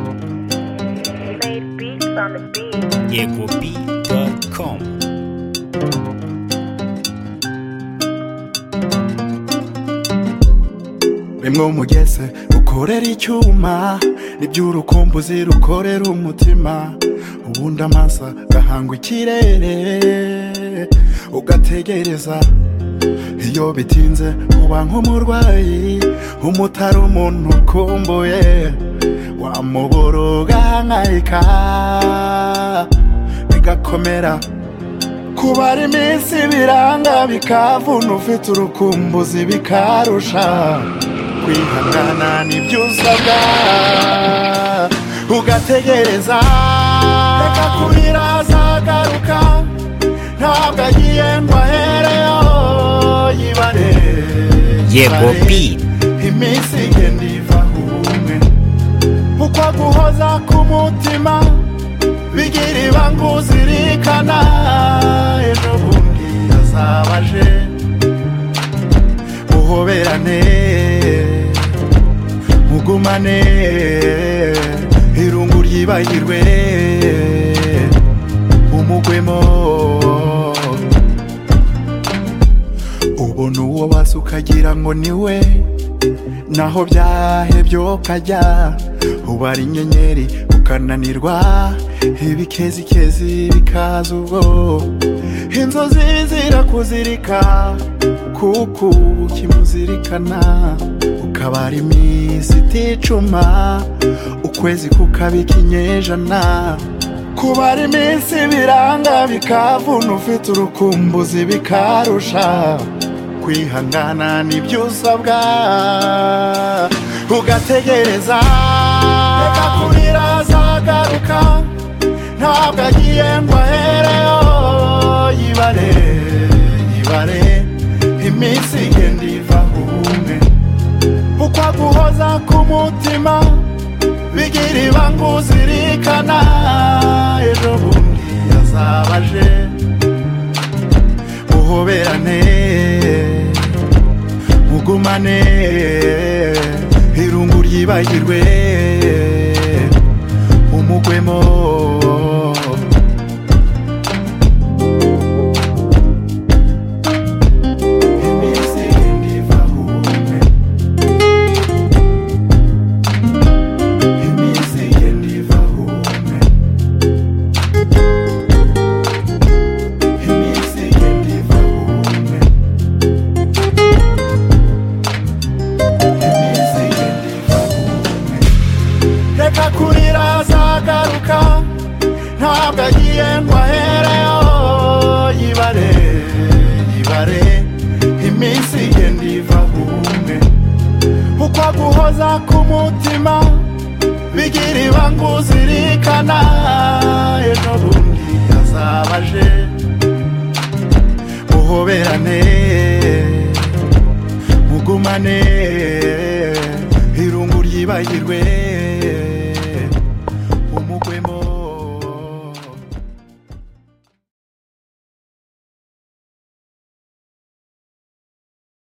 He made beats on the beat. EcoBeat.com. bimwe umugeze ukorera icyuma nibyo urukumbuzi rukorera umutima ubundi amasa gahanga ikirere ugategereza iyo bitinze uba nk'umurwayi umutari umuntu ukumbuye wamubura ugahangayika bigakomera kubara iminsi biranga bikavuna ufite urukumbuzi bikarusha kwihangana nibyo usabwa ugategereza reka kurira azagaruka ntabwo agiye ngo ahereyo yibare Yego B. iminsi igenda iva umwe uko guhoza k'umutima bigira ibanga uzirikana ejo bundi azaba aje muhoberane mugumane irungu ryibagirwe umugwemo ubona uwo basi ukagira ngo ni we naho byahebye ukajya ubara inyenyeri ukananirwa ibikezikezi bikaza ubwo inzozi zirakuzirika kuko uba ukimuzirikana ukabara iminsi iticuma ukwezi kukabika inyejana kubara iminsi biranga bikavuna ufite urukumbuzi bikarusha kwihangana nibyo usabwa ugategereza reka kurira azagaruka ntabwo agiye ngo ahereyo yibare yibare iminsi igenda iva umwe uko guhoza k'umutima bigira ibanga uzirikana ejo bundi azaba aje muhoberane mugumane irungu ryibagirwe umugwemo iminsi igenda iva umwe iminsi igenda iva umwe iminsi igenda iva umwe iminsi igenda iva umwe reka kurira azagaruka ntabwo agiye ngo ahereyo yibare yibare iminsi igenda iva umwe uko guhoza k'umutima bigira ibanga uzirikana ejo bundi azaba aje muhoberane mugumane irungu ryibagirwe